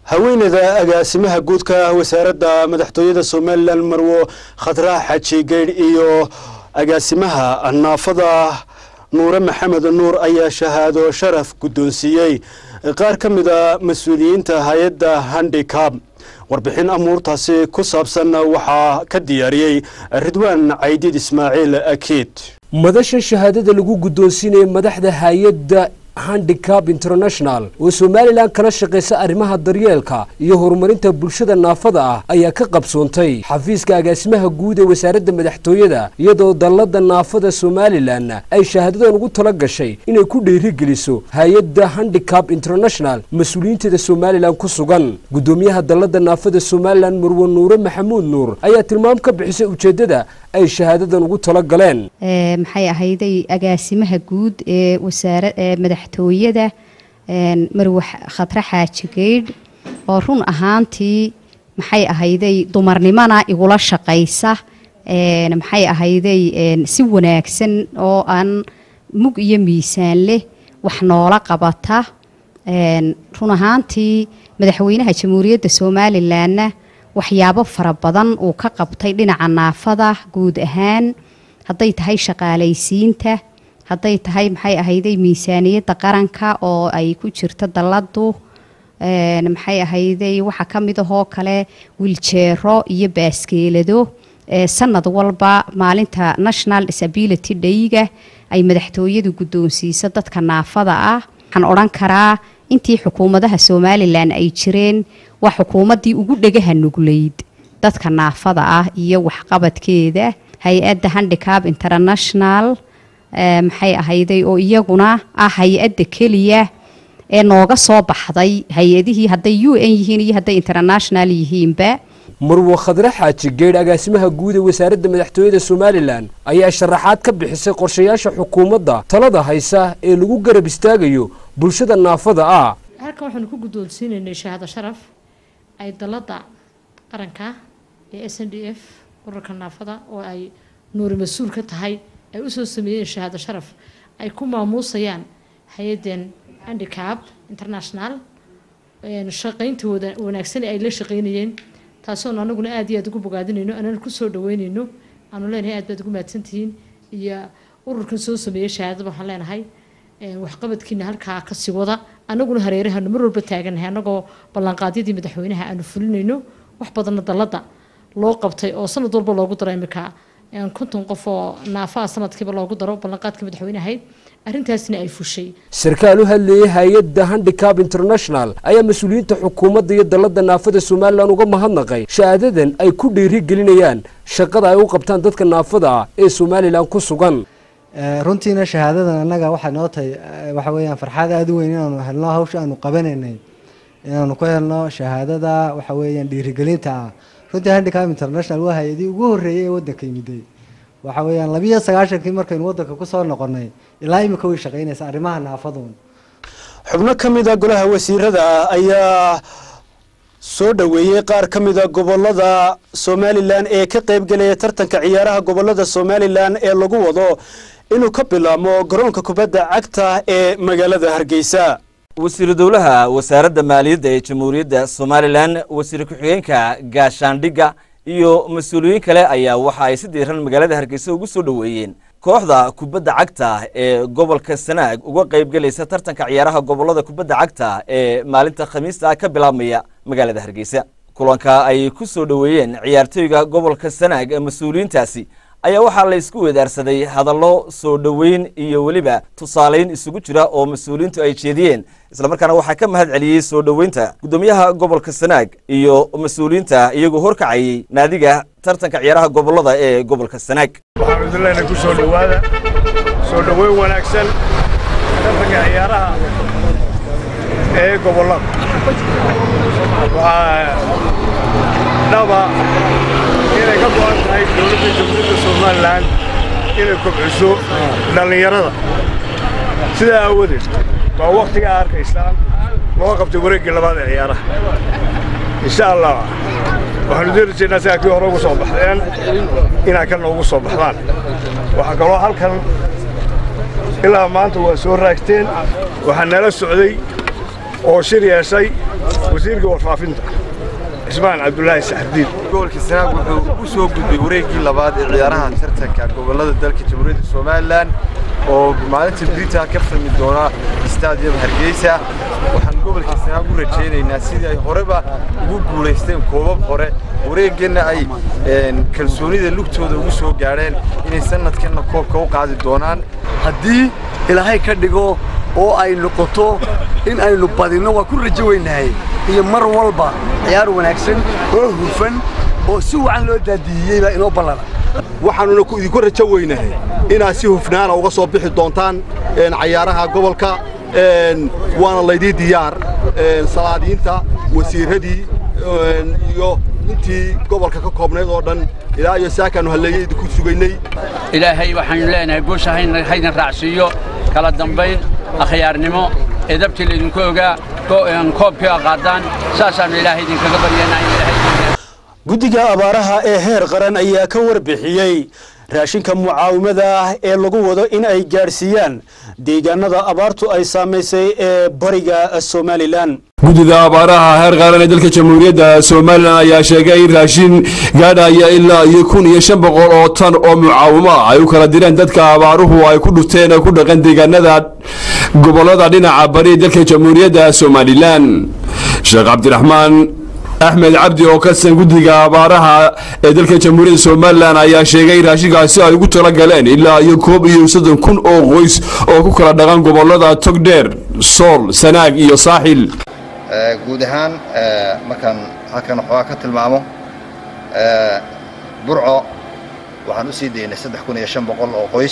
haweeneyda agaasimaha guudka wasaaradda madaxtooyada somalilan marwo khadrax xaji geydh iyo agaasimaha naafada nuure maxamed nuur ayaa shahaado sharaf guddoonsiiyey qaar ka mida mas-uuliyiinta hay-adda handicab warbixin amuurtaasi ku saabsan waxaa ka diyaariyey ridwaan caydiid ismaaciil akiid madasha shahaadada lagu guddoonsiinaya madaxda hay-adda handicab international oo somalilan kala shaqaysa arrimaha daryeelka iyo horumarinta bulshada naafada ah ayaa ka qabsoontay xafiiska agaasimaha guud ee wasaaradda madaxtooyada iyadoo dallada naafada somalilan ay shahaadadan ugu tala gashay inay ku dhiirigeliso hay-adda handicab international mas-uuliyiinteeda somalilan ku sugan guddoomiyaha dallada naafada somalilan marwe nuure maxamuud nuur ayaa tilmaam ka bixisay ujeeddada ay shahaadadan ugu tala galeen maxay ahayday agaasimaha guud ee wasaara madaxtooyada marwe khadre xaaji geydh oo run ahaantii maxay ahayday dumarnimona igula shaqaysa maxay ahayday si wanaagsan oo aan mug iyo miisaan leh wax noola qabata run ahaantii madaxweynaha jamhuuriyadda somalilanna waxyaabo fara badan uu ka qabtay dhinaca naafada guud ahaan hadday tahay shaqaalaysiinta hadday tahay maxay ahayday miisaaniyadda qaranka oo ay ku jirto dalladu maxay ahayday waxaa ka mid ahoo kale wiljeero iyo baaskeelado sanad walba maalinta national disability dayga ay madaxtooyadu guddoonsiiso dadka naafada ah waxaan odhan karaa intii xukuumadaha somalilan ay jireen waa xukuumaddii ugu dhegaha nugleyd dadka naafada ah iyo waxqabadkeeda hay-adda handicab international maxay ahayday oo iyaguna ah hay-adda keliya ee nooga soo baxday hay-adihii hadday u n yihiin iyo hadday international yihiinba marwo khadre xaaji geydh agaasimaha guud ee wasaaradda madaxtooyada somalilan ayaa sharaxaad ka bixisay qorshayaasha xukuumadda talada haysa ee lagu garab istaagayo bulshada naafada ah halkan waxaanu ku guddoonsiinaynay shahaado sharaf ay dalladda qaranka ee s n d f urarka naafada oo ay nuuri mas-uul ka tahay ay usoo sameeyeen shahaado sharaf ay ku maamuusayaan hay-addan handicab international shaqayntooda wanaagsan ay la shaqaynayeen taasoon anaguna aad iyo aad ugu bogaadinayno anana kusoo dhaweynayno aanu leenahay aad baad ugu mahadsantihiin iyo ururkan soo sameeyey shahaadada waxaan leenahay waxqabadkiina halkaa kasii wada anaguna hareerahanu mar walba taaganahay anagoo ballanqaadyadii madaxweynaha aanu fulinayno wax badanna dalladda loo qabtay oo sanad walba loogu daro imika konton qof oo naafaa sanadkiiba loogu daro ballanqaadka madaxweynahayd arrintaasna ay fushay sarkaal u hadlayay hay-adda handicab international ayaa mas-uuliyiinta xukuumadda iyo dallada naafada somalilan uga mahadnaqay shahaadadan ay ku dhiiri gelinayaan shaqada ay u qabtaan dadka naafada ah ee somalilan ku sugan runtiina shahaadadan annaga waxay noo tahay waxa weeyaan farxaad aada u weyn inaanu helno hawsha aanu qabanaynay inaanu ku helno shahaadada waxa weeyaan dhiirigelinta ah runtii handicab international waa hay-adii ugu horreeyay ee waddanka yimiday waxa weeyaan labiyo sagaashankii markaynu waddanka kusoo noqonay ilaa imika way shaqaynaysa arrimaha naafaduun xubno ka mida golaha wasiirada ayaa soo dhoweeyey qaar ka mida gobolada somalilan ee ka qaybgelaya tartanka ciyaaraha gobolada somalilan ee lagu wado inuu ka bilaabmo garoonka kubadda cagta ee magaalada hargeysa wasiiru dowlaha wasaaradda maaliyadda ee jamhuuriyadda somalilan wasiir ku-xigeenka gaashaandhigga iyo mas-uuliyiin kale ayaa waxa ay si diiran magaalada hargeysa ugu soo dhoweeyeen kooxda kubadda cagta ee gobolka sanaag uga qaybgelaysa tartanka ciyaaraha gobolada kubadda cagta ee maalinta khamiista ka bilaabmaya magaalada hargeysa kulanka ay ku soo dhoweeyeen ciyaartooyga gobolka sanaag ee mas-uuliyiintaasi ayaa waxaa la isku weedaarsaday hadallo soo dhoweyn iyo weliba tusaaleyn isugu jira oo mas-uuliyiintu ay jeediyeen islamarkaana waxaa ka mahad celiyey soo dhoweynta guddoomiyaha gobolka sanaag iyo mas-uuliyiinta iyagoo horkacayey naadiga tartanka ciyaaraha gobolada ee gobolka sanaag waxaan idin leenahay ku soo dhowaada soo dhoweyn wanaagsan tartanka ciyaaraha ee gobolada waxaa dhaba inay ka go-an tahay dowladda jamhuuriyadda somalilan inay kobciso dhallinyarada sidaa aawadeed waa wakhtiga a arkaysaan loo qabtay wareeggii labaad ee ciyaaraha insha allah waxaanu dirajaynaa sidaa kii hore ugu soo baxdeen inaad kana ugu soo baxdaan waxaa kaloo halkan ilaa maanta waa soo raagteen waxaa nala socday oo shir yeeshay wasiirka warfaafinta cismaan cabdulaahi saxardiin gobolka sanaag wuxuu u soo gudbay wareeggii labaad ee ciyaaraha tartanka gobollada dalka jamhuuriyadda somalilan oo maalinta brita ka fahmi doona stadium hargeysa waxaan gobolka sanaag u rajaynaynaa sidii ay horeba ugu guulaysteen koobab hore wareegganna ay kalsoonida lugtooda ugu soo gaadheen inay sanadkanna koobka u qaadi doonaan haddii ilaahay ka dhigo oo ay noqoto in aynu badinno waa ku rajo weynahay iyo mar walba ciyaar wanaagsan oo hufan oo si wacan loo daadiiyey baa inoo ballana waxaanuna idinku rajo weynahay inaad si hufnaana uga soo bixi doontaan cayaaraha gobolka waana laydii diyaar salaadiinta wasiirradii iyo intii gobolka ka koobnayd oo dhan ilaa iyo saakaannu halleeyey idinku sugaynay ilaahay waxaanu leenahay guusha hayna raacsiiyo kala dambayn akhyaarnimo edabtii laydinku ogaa koobkii a qaadaan saasaannu ilaahay idinkaga baryanaa guddiga abaaraha ee heer qaran ayaa ka warbixiyey raashinka mucaawimada ah ee lagu wado in ay gaadhsiiyaan deegaanada abaartu ay saamaysay ee bariga somalilan guddida abaaraha heer qaran ee dalka jamhuuriyadda somalilan ayaa sheegay in raashin gaadhaya ilaa iyo kun iyo shan boqol oo tan oo mucaawimo ah ay u kala direen dadka abaaruhu ay ku dhufteen ee ku dhaqan deegaanada gobollada dhinaca bari ee dalka jamhuuriyadda somalilan sheekh cabdiraxmaan axmed cabdi oo ka tirsan guddiga abaaraha ee dalka jamhuuriyadda somalilan ayaa sheegay in raashinkaasi ay ugu tala galeen ilaa iyo koob iyo soddon kun oo qoys oo ku kala dhaqan gobollada togdheer sool sanaag iyo saaxil guud ahaan markaan halkan waxoogaa ka tilmaamo burco waxaan u sii daynay saddex kun iyo shan boqol oo qoys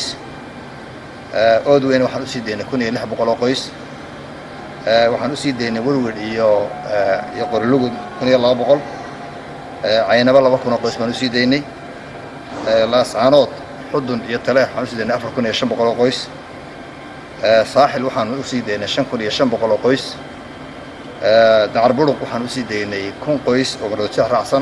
oodweyne waxaan u sii daynay kun iyo lix boqol oo qoys waxaan u sii daynay werwer iyo iyo qorilugud kun iyo laba boqol caynabo laba kun oo qoys baan u sii daynay laascaanood xudun iyo taleex waxaan u sii daynay afar kun iyo shan boqol oo qoys saaxil waxaan u sii daynay shan kun iyo shan boqol oo qoys dacar buruq waxaan u sii daynay kun qoys oo mardojeex raacsan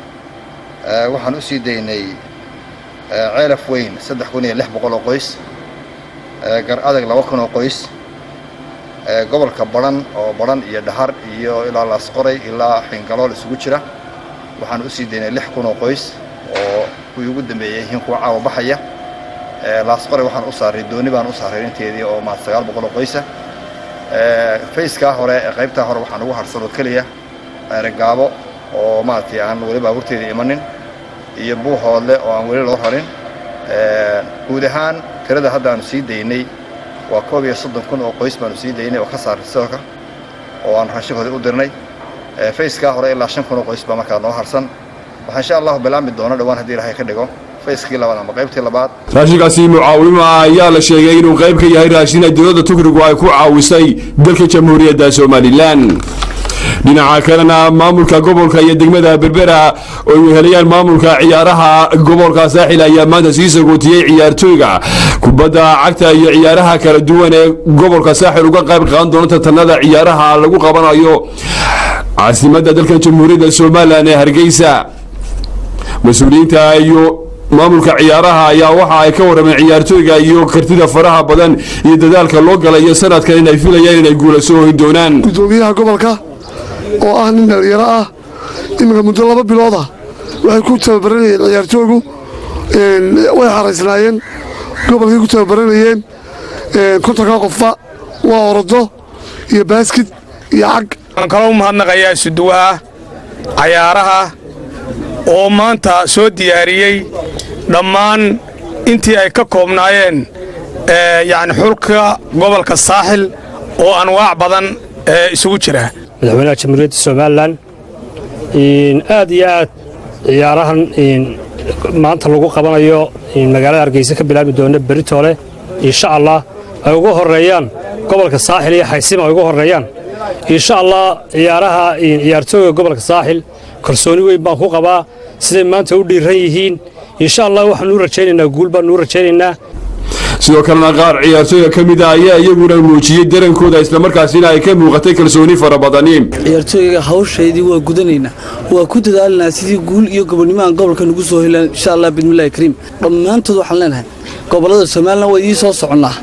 waxaan u sii daynay ceelaf weyn saddex kun iyo lix boqol oo qoys gar adag laba kun oo qoys gobolka baran oo baran iyo dhahar iyo ilaa laasqoray ilaa xingalool isugu jira waxaan u sii daynay lix kun oo qoys oo kuwii ugu dambeeyey yihiin kuwa caawa baxaya laasqoray waxaan u saaray dooni baan u saaray inteedii oo maad sagaal boqol oo qoysa fayskaa hore ee qaybtaa hore waxaan ugu harsan oo keliya gaabo oo maaragtay aan weli baabuurteedii imanin iyo buuhoodle oo aan weli loo rarin guud ahaan tirada hadda aanu sii daynay waa koob iyo soddon kun oo qoys baanu sii daynay oo ka saaray sidooka oo aan raashinkooda u dirnay fayskaa hore ilaa shan kun oo qoys baa markaa noo harsan waxaa insha allahu bilaami doona dhowaan haddii ilaahay ka dhigo fayskii labaad ama qaybtii labaad raashinkaasi mucaawimo ah ayaa la sheegay inuu qayb ka yahay raashin ay dowladda tukrigu ay ku caawisay dalka jamhuuriyadda somalilan dhinaca kalena maamulka gobolka iyo degmada berbera oo ay wehelayaan maamulka ciyaaraha gobolka saaxil ayaa maanta sii sagootiyey ciyaartooyga kubadda cagta iyo ciyaaraha kala duwan ee gobolka saaxil uga qayb qaadan doona tartanada ciyaaraha lagu qabanayo caasimadda dalka jamhuuriyadda somalilan ee hargeysa mas-uuliyiinta iyo maamulka ciyaaraha ayaa waxa ay ka warrameen ciyaartooyga iyo kartida faraha badan iyo dadaalka loo galay iyo sanadkan inay filayaan inay guula soo hoyn doonaan gudoomiyaha gobolka oo ah nin dhalinyaro ah iminka muddo laba bilood ah waxay ku tababaranayeen ciyaartooygu way xaraysnaayeen gobolkay ku tababaranayeen kontonka qofba waa orodo iyo baaskid iyo cag waxaan kaloo mahadnaqayaa isuduwaha cayaaraha oo maanta soo diyaariyey dhammaan intii ay ka koobnaayeen yacni xulka gobolka saaxil oo anwaac badan isugu jira madaxweynaha jamhuuriyadda somalilan aad iyo aad ciyaarahan maanta lagu qabanayo magaalada hargeysa ka bilaabi doona beritoole insha allah ay ugu horeeyaan gobolka saaxil iyo xaysima ay ugu horeeyaan insha allah ciyaaraha ciyaartooyga gobolka saaxil kalsooni weyn baan ku qabaa siday maanta u dhiiran yihiin insha allah waxaanu u rajaynaynaa guul baanu u rajaynaynaa sidoo kalena qaar ciyaartooyga ka mid a ayaa iyaguna muujiyey darankooda islamarkaasina ay ka muuqatay kalsooni fara badani ciyaartooyga hawshaydii waa gudanaynaa waa ku dadaalanaa sidii guul iyo gobonnimahan gobolka nugu soo helaan insha allah bidmillahi kariim dhammaantood waxaan leenahay gobollada somalilan waa idii soo soconnaa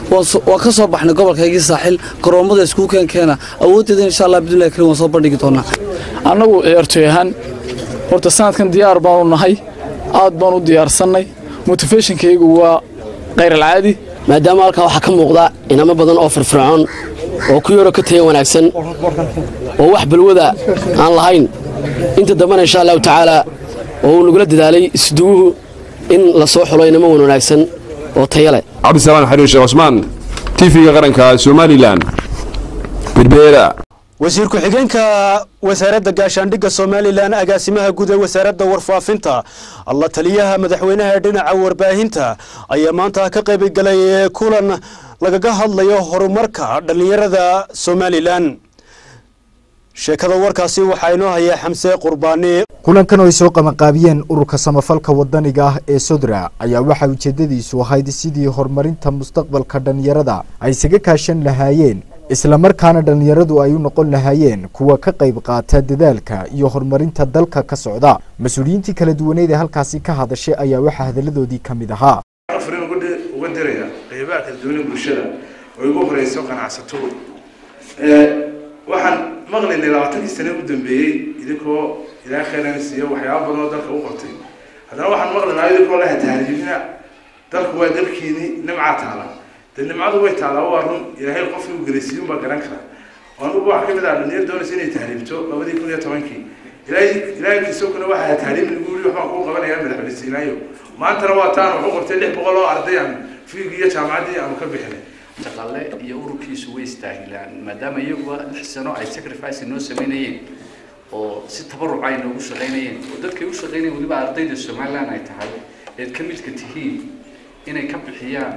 waa ka soo baxnay gobolkaygii saaxil garoommada iskugu keenkeena awooddeeda insha allah bidnillahi karim waan soo bandhigi doonaa annagu ciyaartoy ahaan horta sanadkan diyaar baanu nahay aad baan u diyaarsannay motifationkaygu waa khayralcaadi maadaama halkan waxaa ka muuqda inamo badan oo firfircoon oo ku yaroo ka taya wanaagsan oo wax balwada aan lahayn inta dambena insha allahu tacaala oo uu nagula dadaalay isduwuhu in la soo xulo inamo wan wanaagsan oo taya leh cabdisalaan xariir sheekh cusmaan tv-ga qaranka somalilan berbeera wasiir ku-xigeenka wasaaradda gaashaandhigga somalilan agaasimaha guud ee wasaaradda warfaafinta alla taliyaha madaxweynaha ee dhinaca warbaahinta ayaa maanta ka qaybgalay kulan lagaga hadlayo horumarka dhallinyarada somalilan sheekada warkaasi waxaa inoo hayaa xamse qurbaani kulankan oo ay soo qabanqaabiyeen ururka samafalka wadaniga ah ee sodra ayaa waxaa ujeedadiisu ahayd sidii horumarinta mustaqbalka dhallinyarada ay isaga kaashan lahaayeen islamarkaana dhallinyaradu ay u noqon lahaayeen kuwa ka qayb qaata dadaalka iyo horumarinta dalka ka socda mas-uuliyiintii kala duwaneed ee halkaasi ka hadashay ayaa waxaa hadalladoodii ka mid ahaa afrin uga diraya qeybaha kala duwan ee bulshada oo ugu horeyso ganacsato waxaan maqlaynay labaatankii sane u dambeeyey idinkoo ilaahay khayran siiyo waxyaaba badan oo dalka u qabtay haddana waxaan maqlaynaa idinkoo laha tahriibina dalku waa dalkiini nimcaa taala dee nimcadu way taalaa waa run ilaahay qofkii u gelaysiiyun baa garan kara anugu waxaa kamid ah dhalinyar doonaysa inay tahriibto labadii kun iyo tobankii ilaahay ilaahay kiisokuna waxaa tahriib lagu yiri waxbaan kuu qabanayaa madaxweyne siinaayo maantana waa taan wuxuu qabtay lix boqol oo arday aan fiigii iyo jaamacaddii aanu ka bixinay shaqaale iyo ururkiisu way istaahilaan maadaama iyaguba lix sano ay sacrifice noo samaynayeen oo si tabaruc ay noogu shaqaynayeen oo dadkay u shaqaynayeen weliba ardayda somaliland ay tahay eed ka midka tihiin inay ka bixiyaan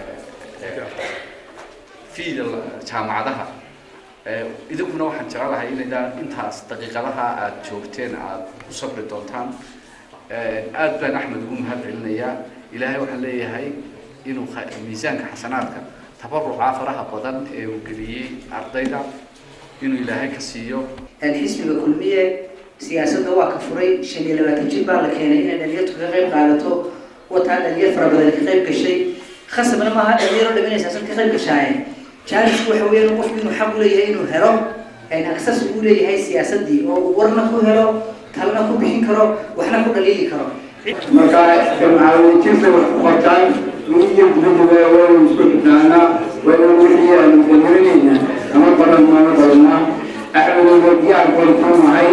fiida jaamacadaha idinkuna waxaan jecelahay inaydaan intaas daqiiqadaha aad joogteen aad u sabri doontaan aad baan axmed ugu mahad celinayaa ilaahay waxaan leeyahay inuu miisaanka xasanaadka tabaruca faraha badan ee uu geliyey ardayda inuu ilaahay ka siiyo xisbiga kulmiye siyaasadda waa ka furay shan iyo labaatan jir baa la keenay inay dhalinyartu kaga qayb qaadato wataa dhalinyar fara badan ka qayb gashay khasabna maaha dhalinyaro dham inay siyaasad ka qayb gashaaye jaanisku waxa weeyaan qofku inuu xaq u leeyahay inuu helo aksas uu leeyahay siyaasaddii oo uu warna ku helo talna ku bixin karo waxna ku dhaliili karo marka jamcaawintiisa wax ku qortaan miyiga gudahaba waynu isku xidhnaana waynu wixii aanu dageranayna ama badan maama badna axmedooda diyaar baan ku nahay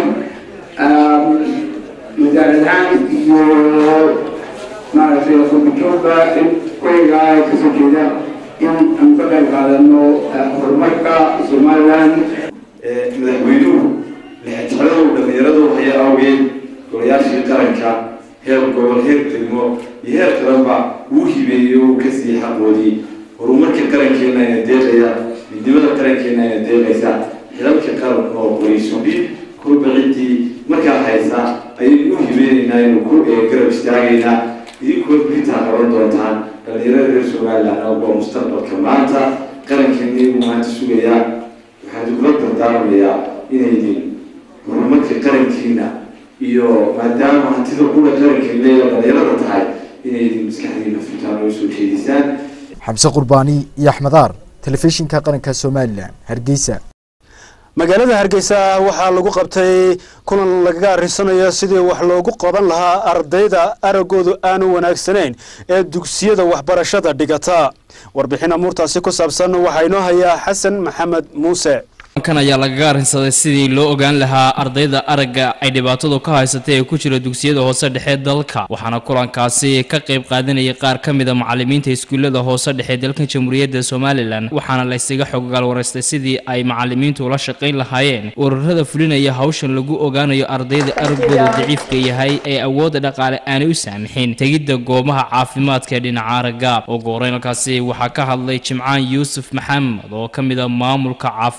wasaaradahaan iyo maaragtay qurbajoogga koyga kasoo jeeda in aan ka qayb qaadano horumarka somaliland madaxweynuhu lixjecladu dhallinyaradu haya awgeed golayaashii qaranka heer gobol heer degmo iyo heer qaranba uu hibeeyo uu ka siiyey xaqoodii horumarka qarankeena ayna deeqaya midnimada qarankeena ayna deeqaysa xilalka qaranka oo qorisudhi kolba ciddii markaa haysa ayaynu u hibeenaynaa inuu ku garab istaagaynaa idinkoo brintaa qaban doontaan dhallinyarada reer somaliland waa mustaqbalka maanta qarankeena iyagu maanta sugayaa waxaan kula dardaarmayaa inaydin horumarka qarankiina iyo maadaama hantida kula qarankeena leeya dhallinyarada tahay inaydin maskaxdiina fitaan oo soo jeedisaan xamse qurbaani iyo axmedaar telefishinka qaranka somalilan hargeysa magaalada hargeysa waxaa lagu qabtay kulan lagaga arrisanayo sidii wax loogu qaban lahaa ardayda araggoodu aanu wanaagsanayn ee dugsiyada waxbarashada dhigata warbixin amuurtaasi ku saabsan waxaa inoo hayaa xasan maxamed muuse kan ayaa lagaga arrinsaday sidii loo ogaan lahaa ardayda aragga ay dhibaatadu ka haysatay ee ku jira dugsiyada hoose dhexe dalka waxaana kulankaasi ka qayb qaadanayay qaar ka mid a macalimiinta iskuullada hoose dhexe dalka jamhuuriyadda somalilan waxaana la ysaga xogogaal waraystay sidii ay macalimiintu ula shaqayn lahaayeen ururada fulinaya hawshan lagu ogaanayo ardayda araggooda daciifka yahay ee awoodda dhaqaale aanay u saamixin tegidda goobaha caafimaadka ee dhinaca aragga ugu horeyn halkaasi waxaa ka hadlay jimcaan yuusuf maxamed oo ka mid a maamulka caafimaadka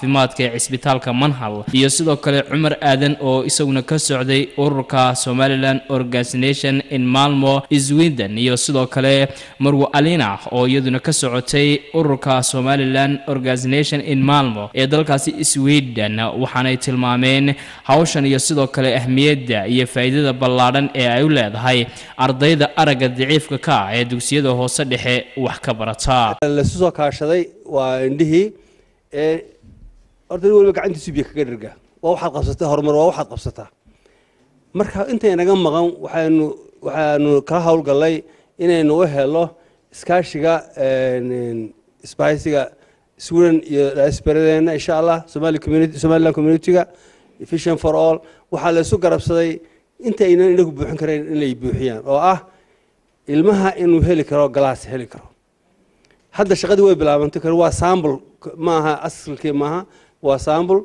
ee cisbitaalka manhal iyo sidoo kale cumar aadan oo isaguna ka socday ururka somaliland organisation in malmo sweden iyo sidoo kale marwo alina oo iyaduna ka socotay ururka somaliland organisation in malmo ee dalkaasi sweden waxaanay tilmaameen hawshan iyo sidoo kale ahmiyadda iyo faa'iidada ballaadhan ee ay u leedahay ardayda aragga daciifka ka ah ee dugsiyada hoose dhexe wax ka barata laisu soo kaashaday waa indhihii ee horta nin waliba gacantiisu biyo kaga dherga waa waxaad qabsataa horumar waa waxaad qabsataa marka intay naga maqan waxaynu waxaanu kala howlgallay inaynu u helo iskaashiga isbahaysiga sweden iyo diasporadeena insha allah somali community somaliland communityga vision for all waxaa la isu garabsaday inta aynan inagu buuxin karayn in lay buuxiyaan oo ah ilmaha inuu heli karo galaas heli karo hadda shaqadii way bilaabantay kare waa sambl maaha asalkii maaha waa sambl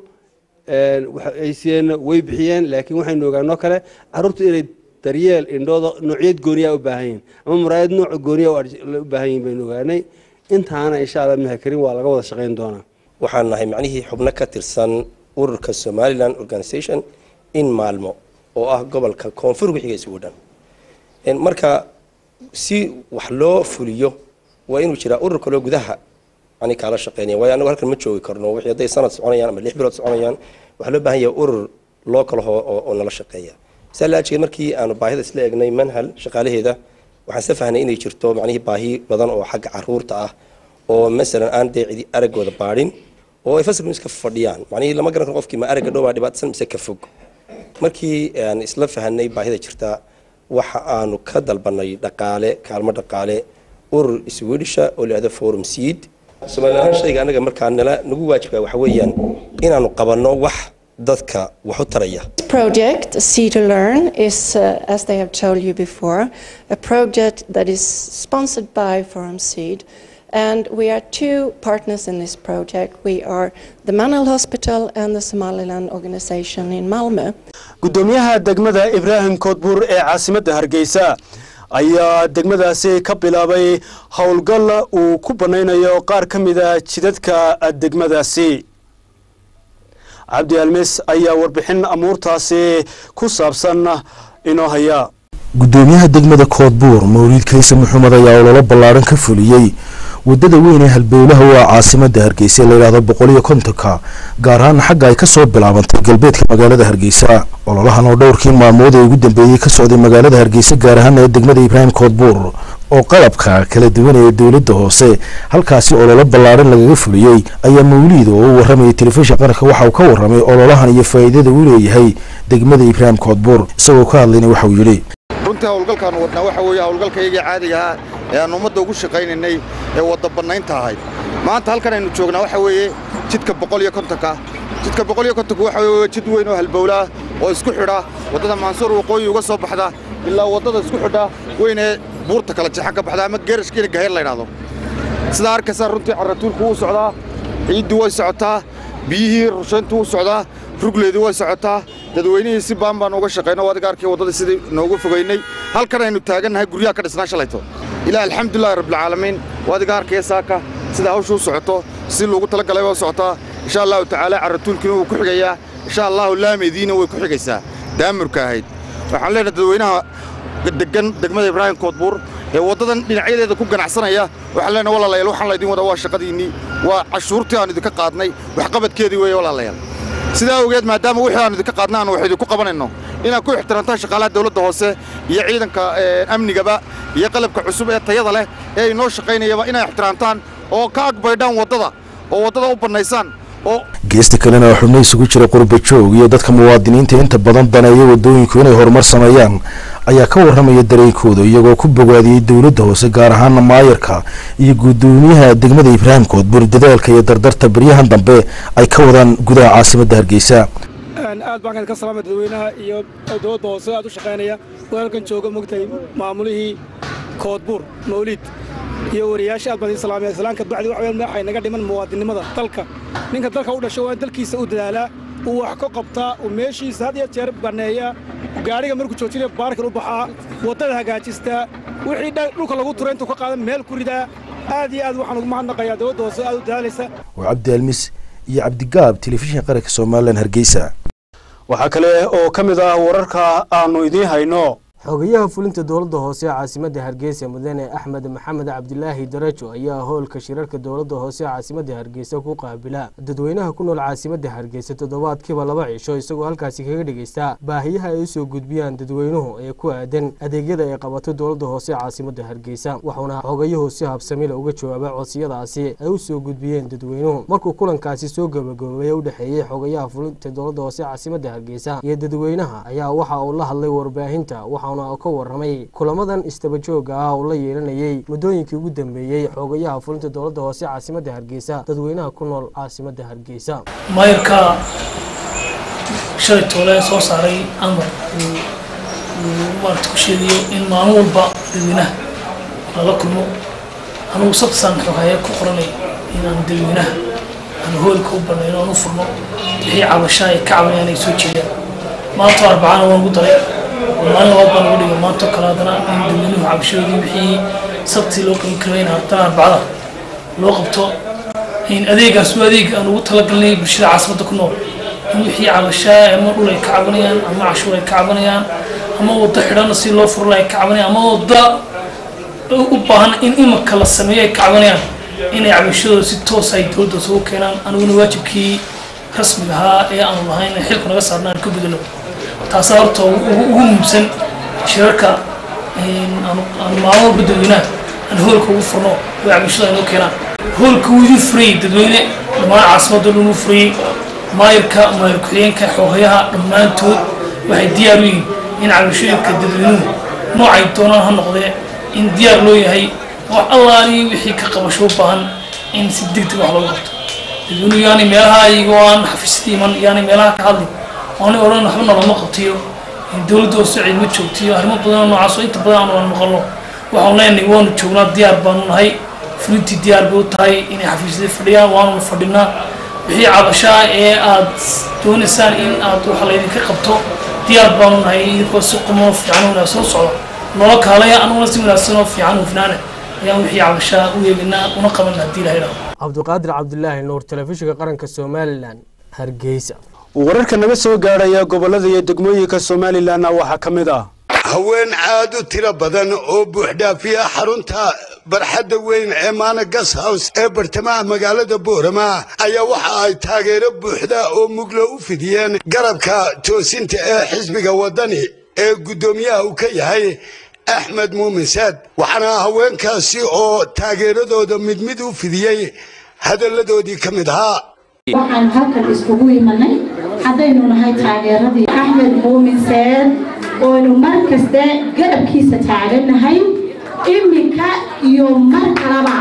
ay siiyeen way bixiyeen laakiin waxaynu ogaanoo kale caruurta inay daryeel indhooda noocyad gooniya u baahan yihin ama muraayad nooca gooniya u baahan yihin baynu ogaanay intaana insha allah mahakarin waa laga wada shaqayn doonaa waxaan nahay macnihii xubno ka tirsan ururka somaliland organisation in maalmo oo ah gobolka koonfur wixiga isugu dhan marka si wax loo fuliyo waa inuu jiraa urur kaloo gudaha ani kaala shaqeynaya waayo anagu halkan ma joogi karno wixii hadday sanad soconayaan ama lix bilood soconayaan waxaa loo baahan yahay urur loo kala hoo oo nala shaqeeya saa la ajeed markii aanu baahida isla egnay manhal shaqaalaheeda waxaan isla fahnay inay jirto macnihii baahi badan oo xagga caruurta ah oo masalan aan dee cidi araggooda baadhin oo ay fasalku iska fadhiyaan macnihii lama garan karo qofkii ma aragga dhow baa dhibaatsan mise ka fog markii aan isla fahanay baahida jirta waxa aanu ka dalbanay dhaqaale kaalmo dhaqaale urur swedisha oo la yidhahdo forum seed soomaali ahaan shayga anaga markaa nala nagu waajibka waxa weeyaan inaanu qabanno wax dadka wax u taraya project, See to Learn, is, uh, as they have told you before, a project that is sponsored by Forum Seed. And we are two partners in this project. We are the Manal Hospital and the Somaliland Organization in Malmö. gudoomiyaha degmada ibraahim koodbuur ee caasimadda hargeysa ayaa degmadaasi ka bilaabay howlgal uu ku banaynayo qaar ka mida jidadka degmadaasi cabdi almis ayaa warbixin amuurtaasi ku saabsan inoo haya gudoomiyaha degmada koodbuur mawliid kayse maxamed ayaa ololo ballaaran ka fuliyey wadada weyn ee halbowlaha waa caasimada hargeysa layidhahdo boqol iyo kontonka gaar ahaan xagga ay kasoo bilaabantay galbeedka magaalada hargeysa ololahan oo dhowrkii maalmood ee ugu dambeeyey ka socday magaalada hargeysa gaar ahaan ee degmada ibraahim koodbuur oo qalabka kala duwan ee dowladda hoose halkaasi ololo ballaaran lagaga fuliyey ayaa mawliid oo u warramayay telefishin qaranka waxa uu ka warramay ololahan iyo faa'iidada uu leeyahay degmada ibraahim koodbuur isagoo ka hadlayna waxa uu yidhi runtii howlgalkaanu wadnaa waxa weeye howlgalkaygii caadiga ahaa ee aan ummadda ugu shaqaynaynay ee wadda bannaynta ahayd maanta halkan aynu joognaa waxa weeye jidka boqol iyo kontonka jidka boqol iyo kontonka waxa weeye jid weyn oo halbowlaa oo isku xidha waddada maansuur waqooyi uga soo baxda ilaa waddada isku xidha weyn ee buurta kala jexa ka baxda ama geerashkiina gaheer la yidhaahdo sidaa arkaysaa runtii carratuulku wuu socdaa ciiddii way socotaa biyihii rushayntu wuu socdaa rugleedii way socotaa dadweynihii si baan baan uga shaqayno adiga arkay waddadii sidii noogu fogaynay halkan aynu taagannahay guryaha ka dhisnaa shalayto ilaa alxamdulillahi rabbilcaalamiin adiga arkaya saaka sida hawshu u socoto si loogu talagalay waa socotaa insha allahu tacaala carratuulkiina wuu ku xigayaa insha allahu laameydiina way ku xigaysaa daamurka ahayd waxaan leenahay dadweynaha degan degmada ibraahim koodbuur ee waddadan dhinacyadeeda ku ganacsanaya waxaan leenahay walaalayaal waxaan laydin wadaa waa shaqadiinnii waa cashuurtii aan idinka qaadnay waxqabadkeedii weeye walaalayaal sidaa awgeed maadaama wixii aanu idinka qaadna aanu wax idinku qabanayno inaad ku ixtiraamtaan shaqaalaha dawladda hoose iyo ciidanka amnigaba iyo qalabka cusub ee tayada leh ee inoo shaqaynayaba inay ixtiraamtaan oo ka agbaydhaan waddada oo waddada u bannaysaan oo geesta kalena waa xubno isugu jira qurba joog iyo dadka muwaadiniinta inta badan daneeya waddooyinku inay horumar sameeyaan ayaa ka warramaya dareenkooda iyagoo ku bogaadiyey dowladda hoose gaar ahaana maayarka iyo guddoomiyaha degmada ibraahim koodbuur dadaalka iyo dardarta baryahan dambe ay ka wadaan gudaha caasimadda hargeysa aad baan ka salaamay dadweynaha iyo dowladda hoose aad u shaqaynaya walaalkan jooga mogtahay maamulihii koodbuur mawliid iyo wariyaasha aad baan idin salaamaya islaanka bacdi wax weyn waxay naga dhiman muwaadinimada dalka ninka dalka u dhashay waa dalkiisa u dadaalaa uu wax ka qabtaa uu meeshiisa had iyo jeer banneeyaa gaadhiga markuu joojinaya baarkan u baxaa waddada hagaajistaa wixii dhulka lagu turay intuu ka qaadan meel ku ridaa aad iyo aad waxaan ugu mahadnaqayaa dowladda hoose aad u dadaalaysa waa cabdi almis iyo cabdigaab telefishinka qaranka somalilan hargeysa waxaa kale oo ka mid ah wararka aanu idiin hayno xogayaha fulinta dowladda hoose ee caasimadda hargeysa mudane axmed maxamed cabdilaahi darajo ayaa howlka shirarka dowladda hoose ee caasimadda hargeysa ku qaabila dadweynaha ku nool caasimadda hargeysa toddobaadkiiba laba cisho isagoo halkaasi kaga dhegeysta baahiyaha ay usoo gudbiyaan dadweynuhu ee ku aadan adeegyada ay qabato dowladda hoose ee caasimadda hargeysa wuxuuna xogayuhu si habsamila uga jawaaba codsiyadaasi ay usoo gudbiyeen dadweynuhu markuu kulankaasi soo gabagaboobay u dhexeeyey xogayaha fulinta dowladda hoose ee caasimadda hargeysa iyo dadweynaha ayaa waxa uu la hadlay warbaahinta ka waramay kulamadan istabajooga ah oo la yeelanayay muddooyinkii ugu dambeeyey xoogayaha fulinta dowladda hoose caasimadda hargeysa dadweynaha ku nool caasimadda hargeysa maayarka shalay toole soo saaray amar uu maarata ku sheegayo in maalin walba dadweynaha lala kulmo anugu sabtasaan xogaya ku qoranay inaan dadweynaha aan hoolka u banayno aan u furno wixii cabashaa ay ka cabanayaan ay soo jeedaan maanta arbacana waan ugu daray maalin labaad baan ugu dhigay maanto kale haddana in dadweynuhu cabashadoodii wixii sabtii loo qaban karay in haddana arbacada loo qabto in adeegaas waa adeeg aan ugu talagalnay bulshada caasimadda ku nool in wixii cabashaa ama dhul ay ka cabanayaan ama cashuur ay ka cabanayaan ama waddo xidhana si loo furla ay ka cabanayaan ama wadda u baahan in imika la sameeyo ay ka cabanayaan inay cabashadooda si toos ay dowladda ugu keenaan aniguna waajibkii rasmiga ahaa ee aanu lahayn xilku naga saarna aan ka bedelo taasaa horta ugu muhiimsan shirarka aan maalin walba dadweynaha aan hoolka ugu furno oo cabashada inoo keenaan hoolka wuu idin furayey dadweyne dhammaan caasimadda dhan uu furayey maayirka maayir ku-xigeenka xoogayaha dhammaantood waxay diyaar u yihiin in cabashooyinka dadweynuhu noocay doonaan ha noqdee in diyaar loo yahay wax allaali wixii ka qabasho u baahan in si deg deg wax looga qabto dadweynuhu yaani meelaha iyagoo aan xafiisyada iman yaani meelaha ka hadlin oonay odhan waxba nalama qabtiyo dowladda oo socid ma joogtiyo arrimo badan oo noocaas oo inta badan aanu aan maqalno waxaan leenahay waanu joognaa diyaar baanu nahay fulintii diyaar bay u tahay inay xafiisyada fadhiyaan waanu fadhinaa wixii cabashaa ee aad doonaysaan in aad waxa laydinka qabto diyaar baanu nahay idinkoo si qumo fiican wanaagsan u socdo noola kaalaya anuguna si wanaagsan oo fiican hufnaana ayaan wixii cabashaa u eeginaa una qaban haddii ilahay dhaho cabdiqaadir cabdilaahi nuur telefishinka qaranka somalilan hargeysa wararka naga soo gaadhaya gobolada iyo degmooyinka somalilanna waxaa ka mid ah haween aad u tiro badan oo buuxdhaafiya xarunta barxadda weyn ee maana gas house ee bartamaha magaalada boorama ayaa waxa ay taageero buuxda oo muglo u fidiyeen garabka toosinta ee xisbiga waddani ee guddoomiyaha uu ka yahay axmed muumin saad waxaana haweenkaasi oo taageeradooda mid mid u fidiyey hadalladoodii ka mid ahaa waxaan halkan iskugu imanay haddaynu nahay taageeradii axmed muumin seed ooynu mar kaste garabkiisa taagannahay iminka iyo mar kalaba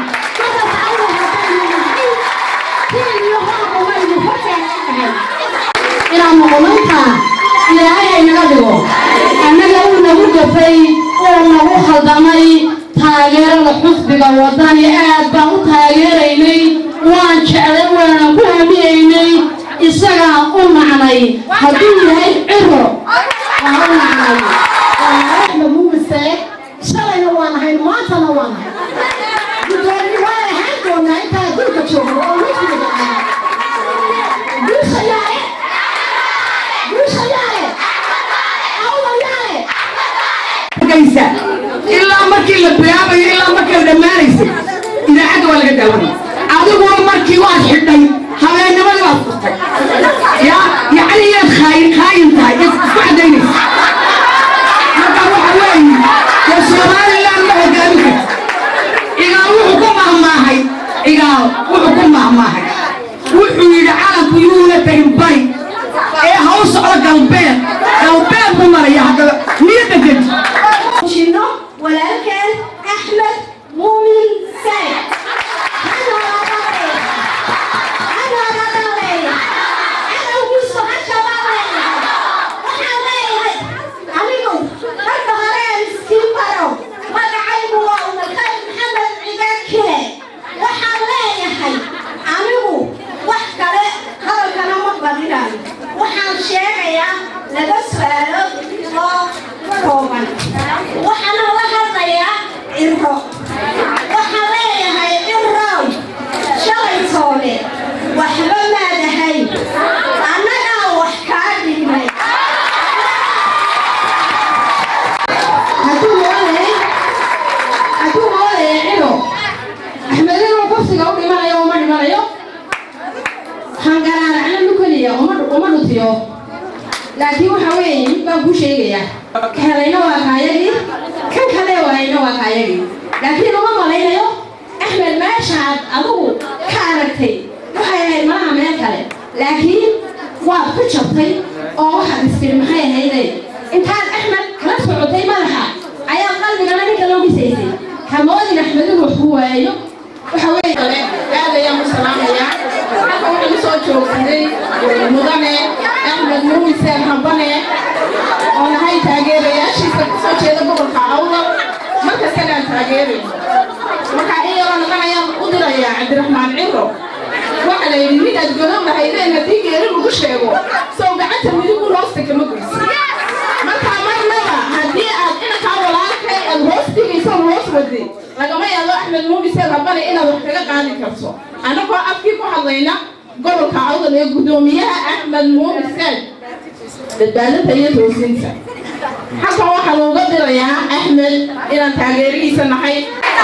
inaan noqonantaa ilaahay ay naga dhigo annaga uu nagu gafay oo nagu khaldamay taageerada xusbiga waddani aad baan u taageeraynay waan jeclay waanan ku hamiyaynay isagaan u nacnay hadduu yahay ciro waan u nacnay axmed mumise shalayna waan ahayn maantana waan ahay gudoomi waan ahaan doonaa intaa adduunka joogno oo wejgiga ah guusha yaale guusha yaale awla yaale gaysa ilaa markii la bilaabayo ilaa markii la dhammaanaysay idaacadda waa laga daawanay adiguna markii waad xidhay habeennimadii waad furtay ya yacni yaad khaayin khaayin tahay is isku cadaynaysa marka waxa weeye dee somaliland ma hogaamin karti igaal wuxuu ku mahmaahay igaal wuxuu ku mahmaahay wuxuu yidhi calanku yuuna tegin bari ee ha u socdo galbeed galbeed buu maraya haddaba niyadda gedi jino walaalkeen axmed muumin sayd waxaan sheegayaa laba su'aalo oo kooban waxaana la hadlayaa ciro waxaan leeyahay cirow shalay toole waxba maada waxa weeye mid baan kuu sheegayaa ka helayna waa kaayagii kan kale waayna waa kaayagii laakiin uma malaynayo axmed meeshaad adigu ka aragtay waxay ahayd malaha meel kale laakiin waad ku jabtay oo waxaad istiri maxay ahayde intaad axmed kala socotay madaxa ayaa qalbigana ninka loo dhisaysay hamoodin axmed inuu wax ku waayo waxa weeye aad ayaan u salaamayaa halka waxaan usoo joogsaday mudane axmed nuumiseen hambane oo nahay taageerayaashiisa kasoo jeeda gobolka awdal markastana aan taageerayno marka iyagoo nadan ayaan u dirayaa cabdiraxmaan ciro waxa la yidhi nin aad godow lahaydeen haddii geeri lagu sheego sow gacanta midigu hoosta kama goysi marka marnaba haddii aad inankaa walaalkay aad hoos dhigayso hoos waday lagama yaabo axmed muumiseen rabane inaad wax kaga qaadi karto annagoo afkii ku hadlayna gobolka awdal ee guddoomiyaha axmed muumiseen badbaadada iyo toosinta halkan waxaa looga dirayaa axmed inaan taageerihiisa nahay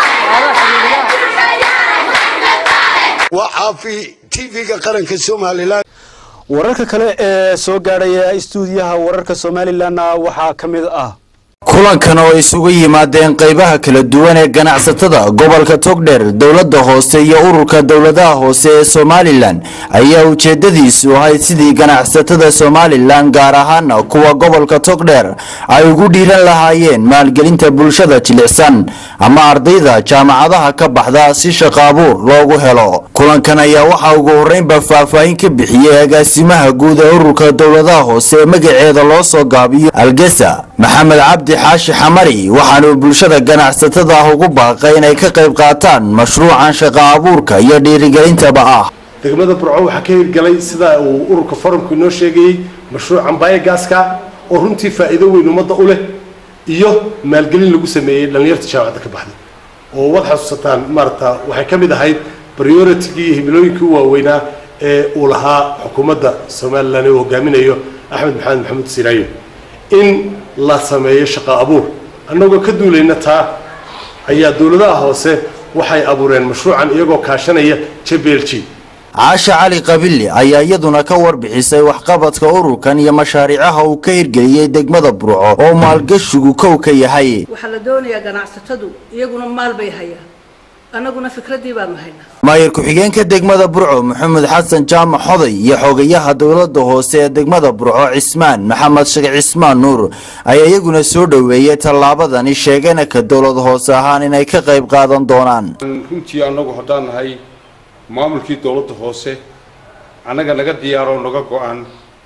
waa caafi tv-ga qaranka somalilan wararka kale ee soo gaadhaya istuudiyaha wararka somalilanna waxaa ka mid ah kulankan oo isugu yimaadeen qaybaha kala duwan ee ganacsatada gobolka togdheer dowladda hoose iyo ururka dowladaha hoose ee somalilan ayaa ujeedadiisu ahayd sidii ganacsatada somalilan gaar ahaana kuwa gobolka togdheer ay ugu dhiiran lahaayeen maalgelinta bulshada jilicsan ama ardayda jaamacadaha ka baxda si shaqo abuur loogu helo kulankan ayaa waxaa ugu horreynba faahfaahin ka bixiyey agaasimaha guud ee ururka dowladaha hoose ee magaceeda loo soo gaabiyo algesa maxamed cabdi xaashi xamari waxaanuu bulshada ganacsatada ah ugu baaqay inay ka qayb qaataan mashruucan shaqo abuurka iyo dhiirigelintaba ah degmada burco waxaa ka hirgalay sida uu ururka forumku inoo sheegayey mashruucan baayogaaska oo runtii faa'iido weyn ummadda u leh iyo maalgelin lagu sameeyey dhallinyarta jaamacadda ka baxday oo wad xasuusataan maarata waxay ka mid ahayd prioritigii iyo himilooyinkii u waaweynaa ee uu lahaa xukuumadda somalilan ee uu hogaaminayo axmed maxamed maxamuud siraayo in la sameeyo shaqo abuur annagoo ka duulayna taa ayaa dowladaha hoose waxay abuureen mashruucan iyagoo kaashanaya jblg caasha cali qabili ayaa iyaduna ka warbixisay waxqabadka ururkan iyo mashaariicaha uu ka hirgeliyey degmada burco oo maalgashigu kow ka yahay waxaa la doonayaa ganacsatadu iyaguna maal bay hayaan annaguna fikraddii baanu haynaa maayir ku-xigeenka degmada burco maxamed xasan jaamac xoday iyo xogayaha dowladda hoose ee degmada burco cismaan maxamed sheekh cismaan nuur ayaa iyaguna soo dhoweeyey tallaabadani sheegana ka dowlad hoose ahaan inay ka qayb qaadan doonaan runtii annagu haddaan nahay maamulkii dowladda hoose annaga naga diyaaro naga go-an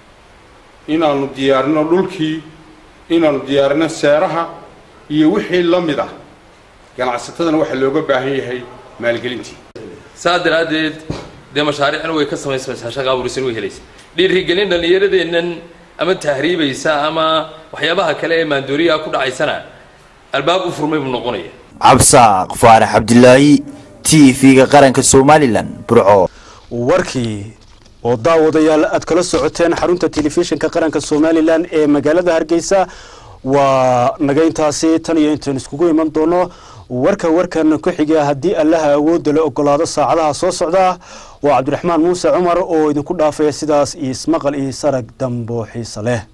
inaannu diyaarino dhulkii inaannu diyaarino seeraha iyo wixii la mid ah ganacsatadana waxaa looga baahan yahay maalgelintii saa daraaddeed dee mashaariicna way ka samaysamaysaa shaqa abuurisan way helaysa dhiirigelin dhallinyaradeennan ama tahriibaysa ama waxyaabaha kale ee maandooriyaha ku dhacaysana albaab u furmay buu noqonaya cabsaaq faarax cabdilaahi t v-ga qaranka somalilan burco warkii oo daawadayaal aad kala socoteen xarunta telefishinka qaranka somalilan ee magaalada hargeysa waa naga intaasi tan iyo intaan iskugu iman doono warka warkan ku xiga haddii allaha awoodda la ogolaado saacadaha soo socda waa cabdiraxmaan muuse cumar oo idinku dhaafaya sidaas iyo ismaqal iyo sarag dambo xiise leh